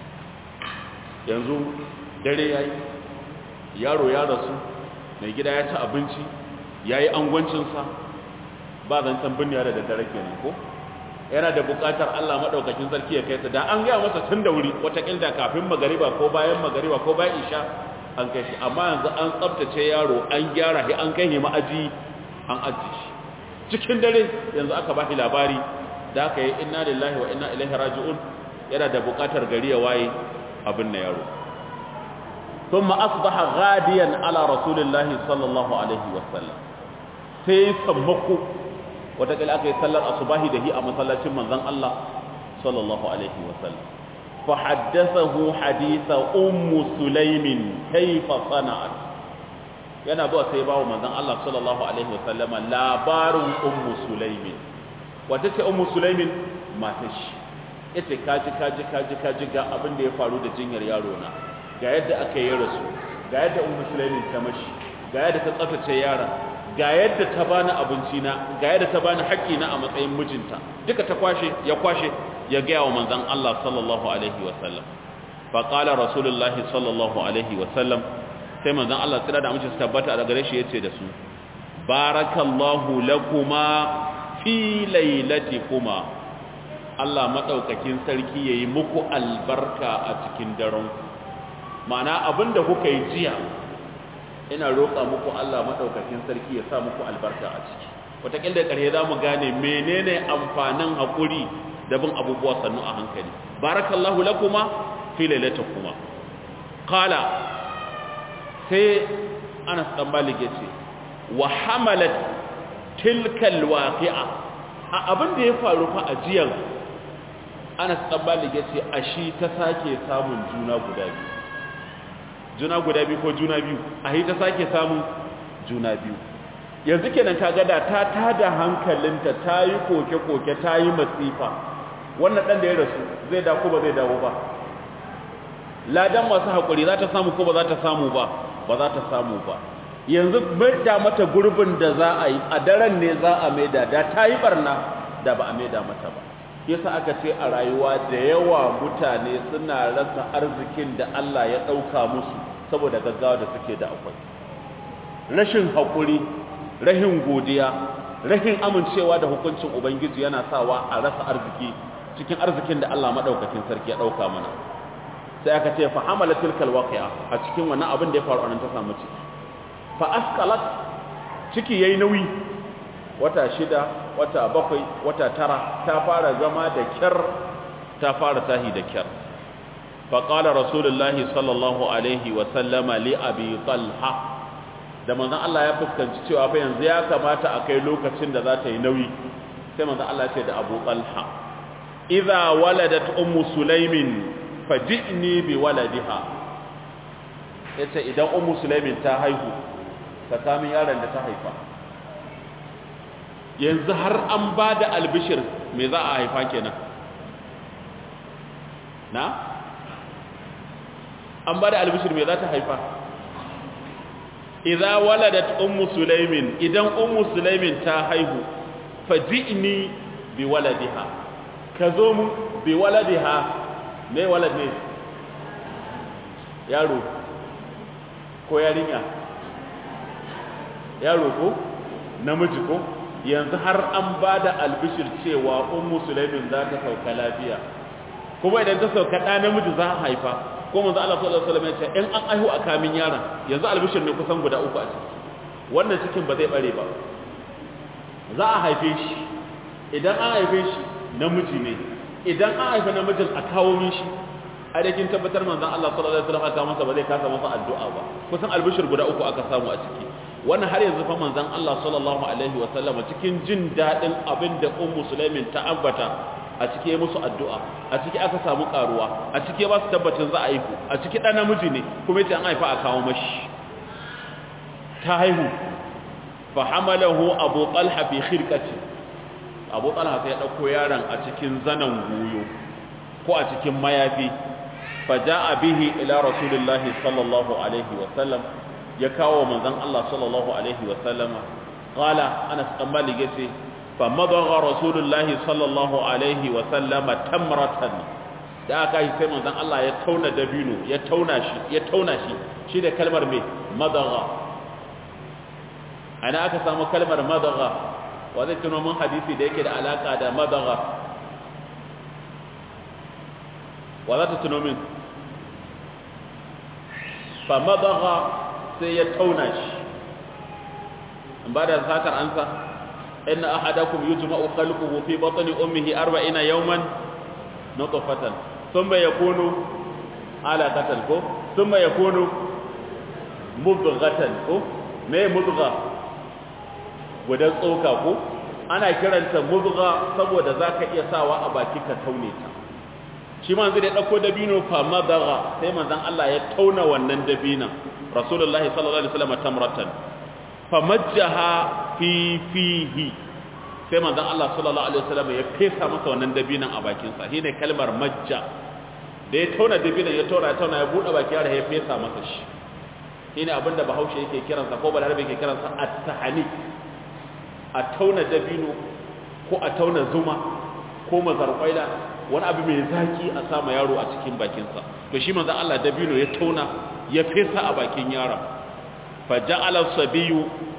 S1: yanzu dare yayi yaro ya rasu mai gida ya ci abinci yayi angwancinsa ba zancen binniya da daddare kenan ko yana da buƙatar Allah maɗaukakin sarki ya kai ta da an gaya masa tun da wuri watakilda kafin magariba ko bayan magariba ko bayan isha an kai shi amma yanzu an tsabtace yaro an gyara shi an kai shi ma'aji an aji shi cikin dare yanzu aka ba shi labari da aka yi inna lillahi wa inna ilaihi raji'un yana da buƙatar gari ya waye abin na yaro ثم أصبح غاديا على رسول الله صلى الله عليه وسلم sai sammako watakila aka yi sallar asubahi da hi a masallacin manzon Allah sallallahu alaihi wasallam fa haddathahu haditha ummu sulaimin kayfa sana'at yana zuwa sai bawo manzon Allah sallallahu alaihi wasallama labarin ummu sulaimin wata ce ummu sulaimin matar shi yace kaji kaji kaji kaji ga abin da ya faru da jinyar yaro na ga yadda aka yi rasu ga yadda ummu sulaimin ta mashi ga yadda ta tsaftace yaron ga yadda ta bani abinci na ga yadda ta bani haƙƙi na a matsayin mijinta duka ta kwashe ya kwashe ya gaya wa manzon Allah sallallahu alaihi wa sallam fa qala rasulullahi sallallahu alaihi wa sallam sai manzon Allah tsira da amince su tabbata a gare shi yace da su barakallahu lakuma fi lailatikuma Allah madaukakin sarki yayi muku albarka a cikin daren ma'ana abinda kuka yi jiya ina roƙa muku Allah madaukakin sarki ya sa muku albarka a ciki wataƙil da ƙarshe za mu gane menene amfanin haƙuri da bin abubuwa sannu a hankali barakallahu lakuma fi lailatikuma qala sai Anas dan Malik yace wa hamalat tilka alwaqi'a a abin da ya faru fa a jiyan Anas dan Malik yace ashi ta sake samun juna guda biyu juna guda biyu ko juna biyu ahi ta sake samun juna biyu yanzu kenan kaga da ta tada hankalinta ta yi koke-koke ta yi masifa wannan dan da ya rasu zai da ko ba zai dawo ba ladan masu haƙuri za ta samu ko ba za ta samu ba ba za ta samu ba yanzu maida mata gurbin da za a yi a daren ne za a maida da ta yi barna da ba a maida mata ba yasa aka ce a rayuwa da yawa mutane suna rasa arzikin da Allah ya ɗauka musu saboda gaggawa da suke da akwai rashin haƙuri rahin godiya rahin amincewa da hukuncin ubangiji yana sawa a rasa arziki cikin arzikin da Allah maɗaukakin sarki ya ɗauka mana sai aka ce fa hamala tilkal waqi'a a cikin wannan abin da ya faru anan ta samu ciki fa asqalat ciki yayi nauyi wata shida wata bakwai wata tara ta fara zama da kyar ta fara tahi da kyar fa qala rasulullahi sallallahu alaihi wa sallama li abi talha da manzon Allah ya fuskanci cewa fa yanzu ya kamata a kai lokacin da za ta yi nauyi sai manzon Allah ya ce da Abu Talha idza waladat ummu sulaimin faji'ni bi waladiha yace idan ummu sulaimin ta haihu ka kamin yaron da ta haifa yanzu har an ba da albishir me za a haifa kenan na an ba da albishir me za ta haifa idza waladat ummu sulaimin idan ummu sulaimin ta haihu faji'ni bi waladiha ka zo mu bi waladiha me walad ne yaro ko yarinya yaro ko namiji ko yanzu har an ba da albishir cewa ummu sulaimin za ta sauka lafiya kuma idan ta sauka ɗa namiji za a haifa ko manzo Allah sallallahu alaihi wasallam ya ce in an aihu a kamin yaron yanzu albishir ne kusan guda uku a ciki wannan cikin ba zai bare ba za a haife shi idan an haife shi namiji ne idan an haife namijin a kawo min shi a da kin tabbatar manzon Allah sallallahu alaihi wasallam aka masa ba zai kasa masa addu'a ba kusan albishir guda uku aka samu a ciki wannan har yanzu fa manzon Allah sallallahu alaihi wasallam cikin jin dadin abin da ummu sulaimin ta ambata a cike musu addu'a a ciki aka samu karuwa a cike ba su tabbacin za a haihu a ciki dan namiji ne kuma yace an haifa a kawo mashi ta haihu fa hamalahu abu talha fi khirqati abu talha sai ya dauko yaron a cikin zanan goyo ko a cikin mayafi fa jaa bihi ila rasulillahi sallallahu alaihi wa sallam ya kawo manzon Allah sallallahu alaihi wa sallama qala anas dan malik yace fa madagha rasulullahi sallallahu alaihi wa sallama tamratan da aka yi sai manzon Allah ya tauna dabino ya tauna shi ya tauna shi shi da kalmar me madagha ana aka samu kalmar madagha wa zai tuno mun hadisi da yake da alaka da madagha wa za ta tuno min fa madagha sai ya tauna shi in ba da satar ansa inna ahadakum yujma'u khalquhu fi batni ummihi 40 yawman nutfatan thumma yakunu alaqatan ko thumma yakunu mudghatan ko me mudgha gudan tsoka ko ana kiranta mudgha saboda zaka iya sawa a baki ka taune ta shi manzo da dauko dabino fa madagha sai manzon Allah ya tauna wannan dabinan rasulullahi sallallahu alaihi wasallam tamratan famajjaha fi fihi sai manzon Allah sallallahu alaihi wasallam ya fesa masa wannan dabinan a bakin sa shine kalmar majja da ya tauna dabinan ya tauna ya tauna ya bude baki har ya fesa masa shi shine abinda Bahaushe yake kiransa ko Balarabe yake kiransa at-tahani a tauna dabino ko a tauna zuma ko mazarƙwaila wani abu mai zaki a sama yaro a cikin bakinsa to shi manzon Allah dabino ya tauna ya fesa a bakin yaron fa ja'ala sabiyu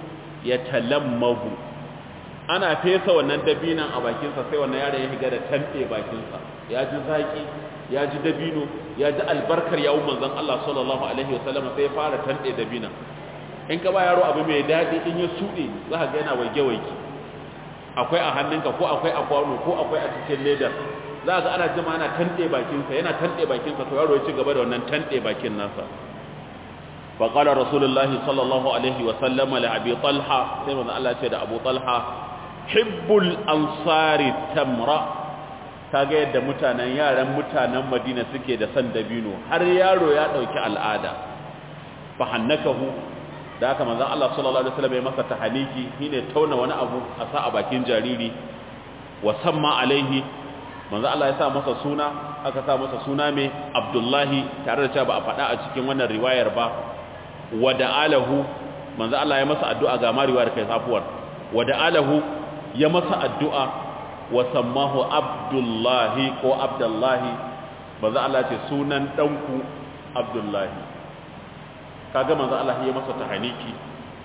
S1: ya talammahu ana fesa wannan dabinan a bakinsa sai wannan yaron ya higa da tanɗe bakinsa ya ji zaƙi ya ji dabino ya ji albarkar yawon manzon Allah sallallahu alaihi wasallam sai ya fara tanɗe dabinan in ka ba yaro abu mai daɗi in ya suɗe za ka ga yana waige-waige akwai a hannunka ko akwai a kwano ko akwai a cikin ledar za ga ana jima ana tanɗe bakinsa yana tanɗe bakinsa to yaro ya ci gaba da wannan tanɗe bakin nasa فقال رسول الله صلى الله عليه وسلم لأبي طلحة سيما الله سيد أبو طلحة حب الأنصار التمرة kaga yadda mutanen yaran mutanen Madina suke da san dabino har yaro ya dauki al'ada fa hannakahu da haka manzon Allah sallallahu alaihi wasallam ya masa tahaniki shine tauna wani abu a sa a bakin jariri wa samma alaihi manzon Allah ya sa masa suna aka sa masa suna mai Abdullahi tare da cewa ba a faɗa a cikin wannan riwayar ba wada'alahu manzo Allah ya masa addu'a ga mariwar kai safuwar wada'alahu ya masa addu'a wa sammahu abdullahi ko abdullahi manzo Allah ce sunan danku abdullahi kaga manzo Allah ya masa tahaniki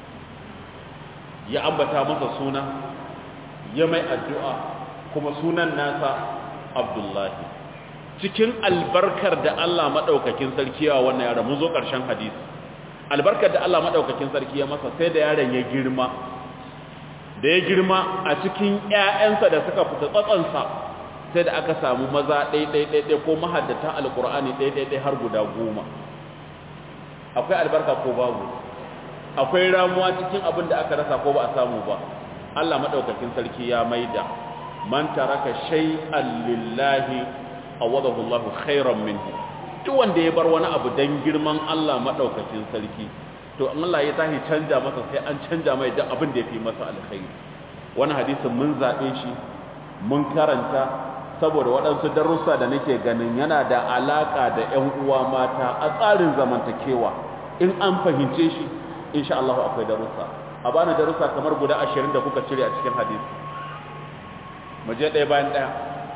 S1: ya ambata masa suna ya mai addu'a kuma sunan nasa abdullahi cikin albarkar da Allah madaukakin sarki wa wannan yaro mun zo ƙarshen hadisi albarkar da Allah maɗaukakin sarki ya masa sai da yaron ya girma da ya girma a cikin ‘ya'yansa da suka fita tsatsansa sai da aka samu maza ɗaiɗaiɗaiɗai ko mahaddata alƙur'ani ɗaiɗaiɗai har guda goma akwai albarka ko babu akwai ramuwa cikin abin da aka rasa ko ba a samu ba Allah maɗaukakin sarki ya maida man taraka shay'an lillahi awadahu Allahu khairan minhu duk wanda ya bar wani abu dan girman Allah madaukakin sarki to in Allah ya tahi canja masa sai an canja mai duk abin da yafi masa alkhairi wannan hadisin mun zabe shi mun karanta saboda waɗansu darussa da nake ganin yana da alaka da ƴan uwa mata a tsarin zamantakewa in an fahimce shi insha Allah akwai darussa a bani darussa kamar guda 20 da kuka cire a cikin hadisi mu je ɗaya bayan ɗaya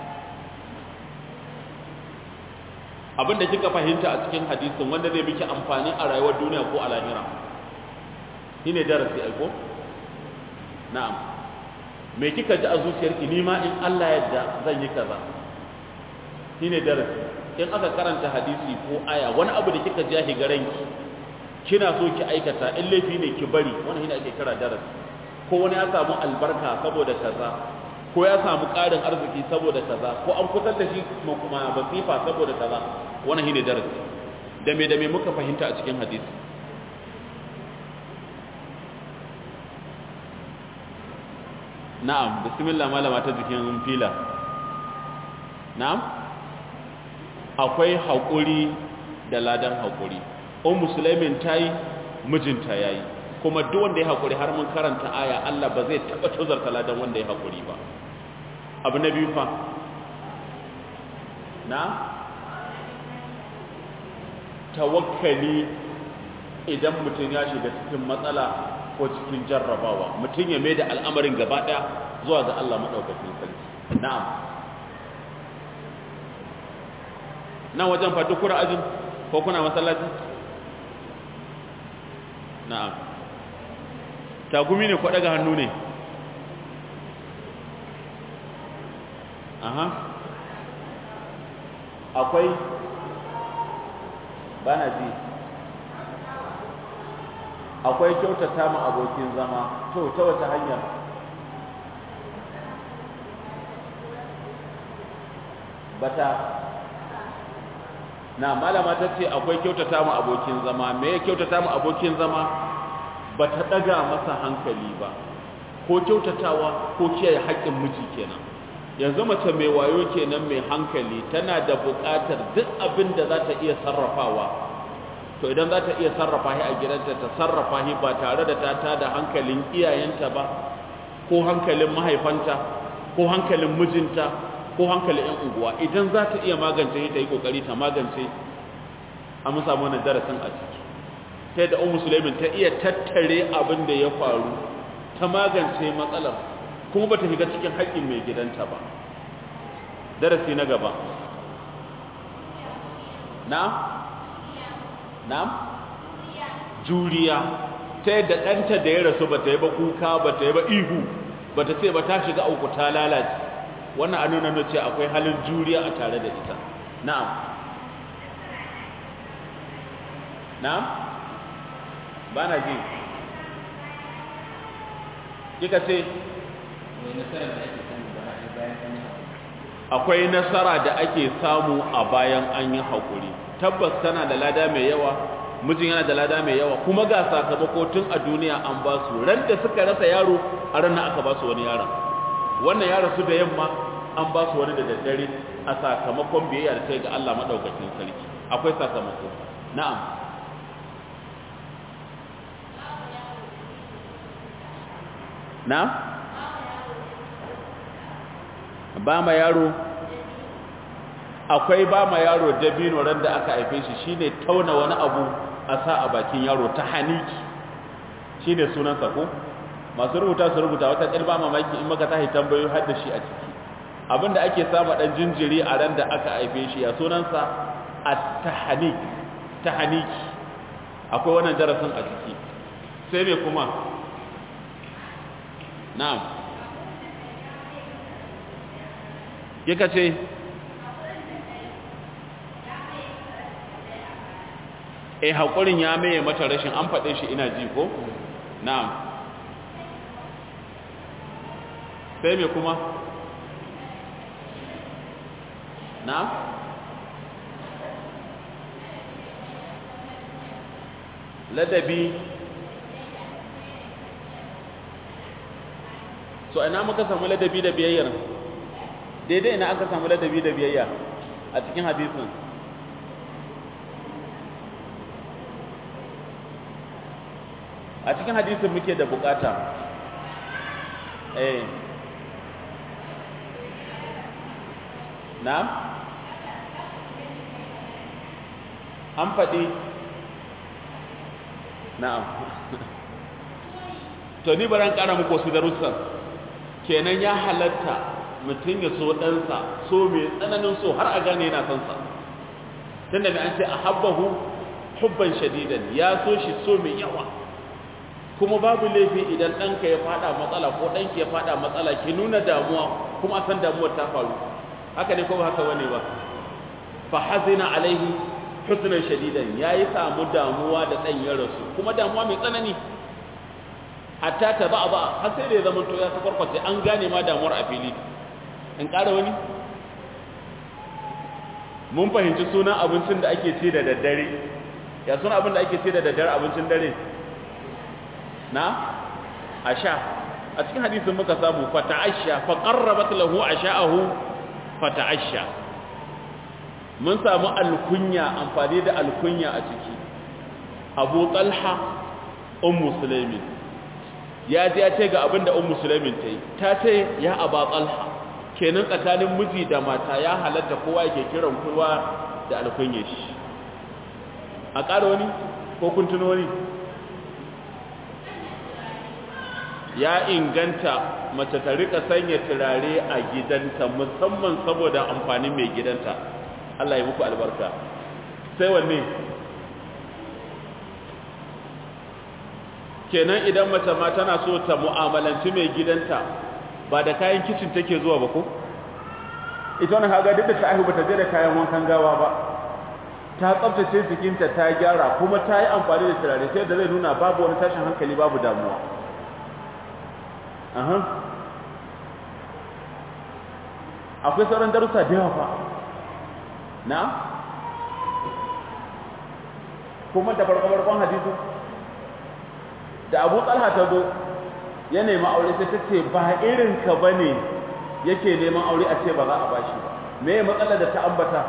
S1: abin da kika fahimta a cikin hadisin wanda zai miki amfani a rayuwar duniya ko a lahira shine darasi aiko na'am me kika ji a zuciyarki ni ma in Allah yadda zan yi kaza shine darasi in aka karanta hadisi ko aya wani abu da kika ji shi garanki kina so ki aikata in laifi ne ki bari wannan shine ake kira darasi ko wani ya samu albarka saboda kaza ko ya samu ƙarin arziki saboda kaza ko an kusan da shi kuma basifa saboda kaza wannan shine darasi da me da me muka fahimta a cikin hadisi na'am bismillah malama ta jikin fila na'am akwai haƙuri da ladan haƙuri um musulmin tayi mijinta yayi kuma duk wanda ya haƙuri har mun karanta aya Allah ba zai taɓa tozarta ladan wanda ya haƙuri ba abu na biyu fa na tawakkali idan mutum ya shiga cikin matsala ko cikin jarrabawa mutum ya mai da al'amarin gaba ɗaya zuwa ga Allah maɗaukakin sarki na'am nan wajen fatu kura ajin ko kuna masallaci na'am tagumi ne ko daga hannu ne aha akwai bana ji akwai kyautata ma abokin zama to ta wata hanya bata na malama ta ce akwai kyautata ma abokin zama me ya kyautata ma abokin zama ba ta ɗaga masa hankali ba ko kyautatawa ko kiyaye haƙƙin miji kenan yanzu mace mai wayo kenan mai hankali tana da buƙatar duk abin da za ta iya sarrafawa to idan za ta iya sarrafa shi a gidanta ta sarrafa shi ba tare da ta tada hankalin iyayenta ba ko hankalin mahaifanta ko hankalin mijinta ko hankalin yan unguwa idan za ta iya magance shi ta yi kokari ta magance a mun samu wannan darasin a ciki sai da ummu sulaimin ta iya tattare abin da ya faru ta magance matsalar kuma bata shiga cikin haƙƙin mai gidanta ba darasi na gaba na na'am juriya ta yadda ɗanta da ya rasu ba ta yi ba kuka ba ta yi ba ihu ba ta ce ba ta shiga auku ta lalace wannan a nuna ce akwai halin juriya a tare da ita na'am na'am ba na ji kika ce akwai nasara da ake samu a bayan an yi haƙuri tabbas tana da lada mai yawa mijin yana da lada mai yawa kuma ga sakamako tun a duniya an ba su ran da suka rasa yaro a ranar aka ba su wani yaron wannan ya rasu da yamma an ba su wani da daddare a sakamakon biyayya da ta ga Allah madaukakin sarki akwai sakamako na'am na'am ba ma yaro akwai ba ma yaro dabino ran da aka haife shi shine tauna wani abu a sa a bakin yaro ta haniki shine sunan sa ko masu rubuta su rubuta wata ba mamaki in maka tahi tambayoyi har da shi a ciki abinda ake sama dan jinjiri a ran da aka haife shi ya sunan sa at-tahnik tahniki akwai wannan darasin a ciki sai me kuma na'am yaka ce eh haƙurin ya maye mata rashin an faɗe shi ina ji ko na'am sai me kuma na'am ladabi so ina muka samu ladabi da biyayyar daidai ina aka samu ladabi da biyayya a cikin hadisin a cikin hadisin muke da bukata eh na'am an faɗi na'am to ni baran ƙara muku su darussan kenan ya halatta mutum ya so ɗansa so mai tsananin so har a gane yana son sa tunda mai an ce a habbahu hubban shadidan ya so shi so mai yawa kuma babu laifi idan ɗanka ya fada matsala ko ɗanki ya fada matsala ki nuna damuwa kuma a san damuwar ta faru haka ne ko ba haka bane ba fa hazina alaihi husnan shadidan yayi samu damuwa da ɗan ya rasu kuma damuwa mai tsanani hatta ta ba ba har sai da ya zama to ya sakwarkwace an gane ma damuwar a fili in ƙara wani mun fahimci sunan abincin da ake ci da daddare ya sunan abin da ake ci da daddare abincin dare na asha a cikin hadisin muka samu fata'asha fa qarrabat lahu asha'ahu fata'asha mun samu alkunya amfani da alkunya a ciki Abu Talha ummu Sulaimin ya ji ya ce ga abin da ummu Sulaimin ta yi ta ce ya Aba Talha kenan tsakanin miji da mata ya halatta kowa yake kiran kowa da alkunye shi a ƙara wani ko kun tuno wani ya inganta mace ta rika sanya turare a gidanta musamman saboda amfanin mai gidanta Allah ya muku albarka sai wanne kenan idan mace ma tana so ta mu'amalanci mai gidanta ba da kayan kicin take zuwa ba ko ita wannan haga duk da ta aihu bata je da kayan wankan gawa ba ta tsaftace jikinta ta gyara kuma ta yi amfani da turare sai da zai nuna babu wani tashin hankali babu damuwa aha akwai sauran darussa da yawa fa na kuma da farko-farkon hadisu da abu talha ta zo ya nemi aure sai ta ce ba irinka ba ne yake neman aure a ce ba za a bashi ba me matsalar da ta ambata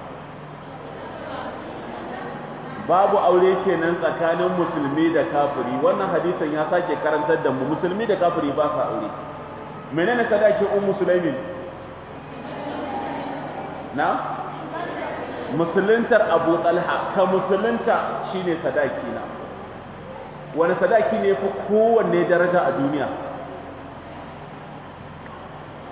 S1: babu aure kenan tsakanin musulmi da kafiri wannan hadisin ya sake karantar da mu musulmi da kafiri ba sa aure menene sadaki ummu sulaimin na musuluntar abu talha ka musulunta shine sadaki na wani sadaki ne fi kowanne daraja a duniya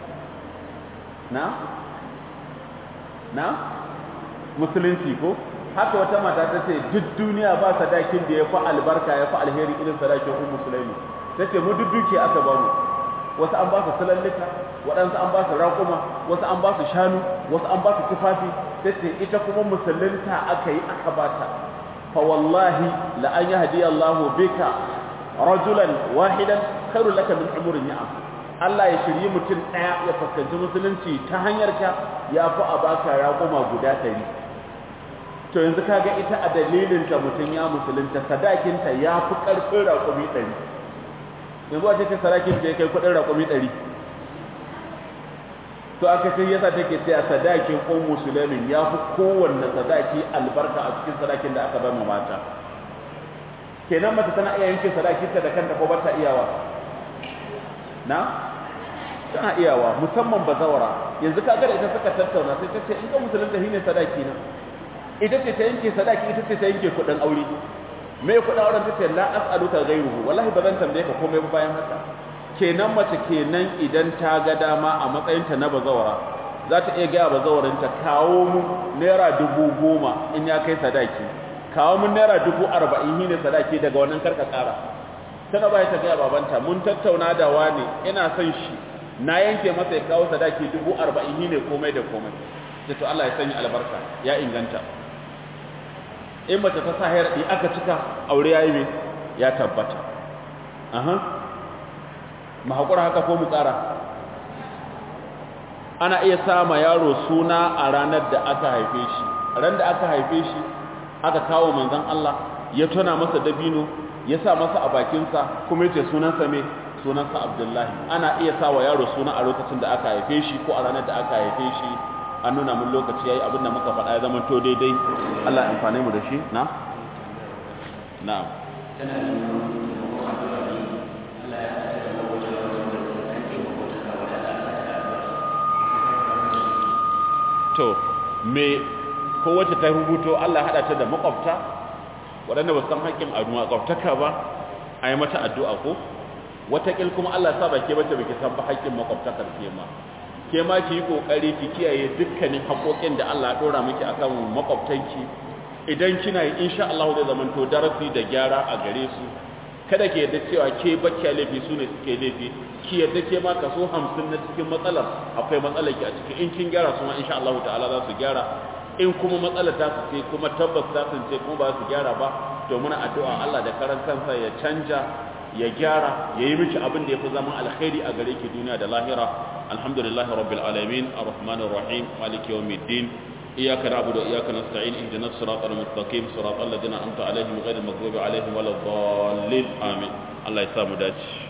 S1: na na musulunci ko
S3: haka wata mata ta ce duk duniya ba sadakin da ya fi albarka ya fi alheri irin sadakin ummu sulaimi ta ce mu duk dukiya aka ba mu wasu an ba su sulallika waɗansu an ba su raƙuma wasu an ba su shanu wasu an ba su tufafi ta ce ita kuma musulunta aka yi aka ba ta fa wallahi la an yahdi Allahu bika rajulan wahidan khairul laka min umurin ni'am Allah ya shirye mutum ɗaya ya fuskanci musulunci ta hanyar ka ya fi a baka raƙuma guda ɗari to yanzu kaga ita a dalilin ta mutum ya musulunta sadakinta ya fi ƙarfin raƙumi ɗari yanzu a cikin sadakin da ya kai kuɗin raƙumi ɗari to aka sai yasa take sai a sadakin ko musulmin ya fi kowanne sadaki albarka a cikin sadakin da aka bai ma mata kenan mata tana iya yanke sadakinta da kanta ko ba ta iyawa na tana iyawa musamman bazawara yanzu kaga da ita suka tattauna sai ta ce in ga musulunta shine sadaki na ita ce ta yanke sadaki ita ce ta yanke kudin aure me kudin auren ta ce la as'aluka ghayruhu wallahi bazan tambaye ka komai ba bayan haka kenan mace kenan idan ta ga dama a matsayin ta na bazawara za ta iya gaya bazawarin ta kawo mu naira dubu goma in ya kai sadaki kawo mun naira dubu arba'in shine sadaki daga wannan karka kara tana bai ta gaya babanta mun tattauna da wani ina son shi na yanke masa ya kawo sadaki dubu arba'in ne komai da komai sai to Allah ya sanya albarka ya inganta in mace ta sa hayar aka cika aure yayi me ya tabbata aha mu hakura haka ko mu tsara ana iya sama yaro suna a ranar da aka haife shi ran da aka haife shi aka kawo manzon Allah ya tona masa dabino ya sa masa a bakinsa kuma yace sunansa me sunansa Abdullahi ana iya sa wa yaro suna a lokacin da aka haife shi ko a ranar da aka haife shi an nuna mun lokaci yayi abin da muka faɗa ya zama to daidai Allah ya amfane mu da shi na na'am to me ko wacce ta rubuto Allah hada ta da makwabta waɗanda ba san haƙƙin a makwabtaka ba a yi mata addu'a ko wataƙil kuma Allah sa ba ke bace ba ki san ba haƙƙin makwabtakar ke ma ke ma ki yi ƙoƙari ki kiyaye dukkanin haƙoƙin da Allah ɗora miki akan makwabtanki idan kina yi insha Allah zai zama to darasi da gyara a gare su kada ki yadda cewa ke bakkiya laifi su ne suke laifi ki yadda ke ma kaso hamsin na cikin matsalar akwai matsalar ki a cikin in kin gyara su ma insha Allah ta'ala za su gyara in kuma matsalar ta su ce kuma tabbas ta sun ce kuma ba su gyara ba to muna addu'a Allah da karan kansa ya canja ya gyara ya yi miki abin da ya fi zaman alkhairi a gare ki duniya da lahira alhamdulillahi rabbil alamin arrahmanir rahim maliki yawmiddin iyyaka na'budu wa iyyaka nasta'in ihdinas siratal mustaqim siratal ladzina an'amta alaihim ghayril maghdubi alaihim waladdallin amin Allah ya samu dace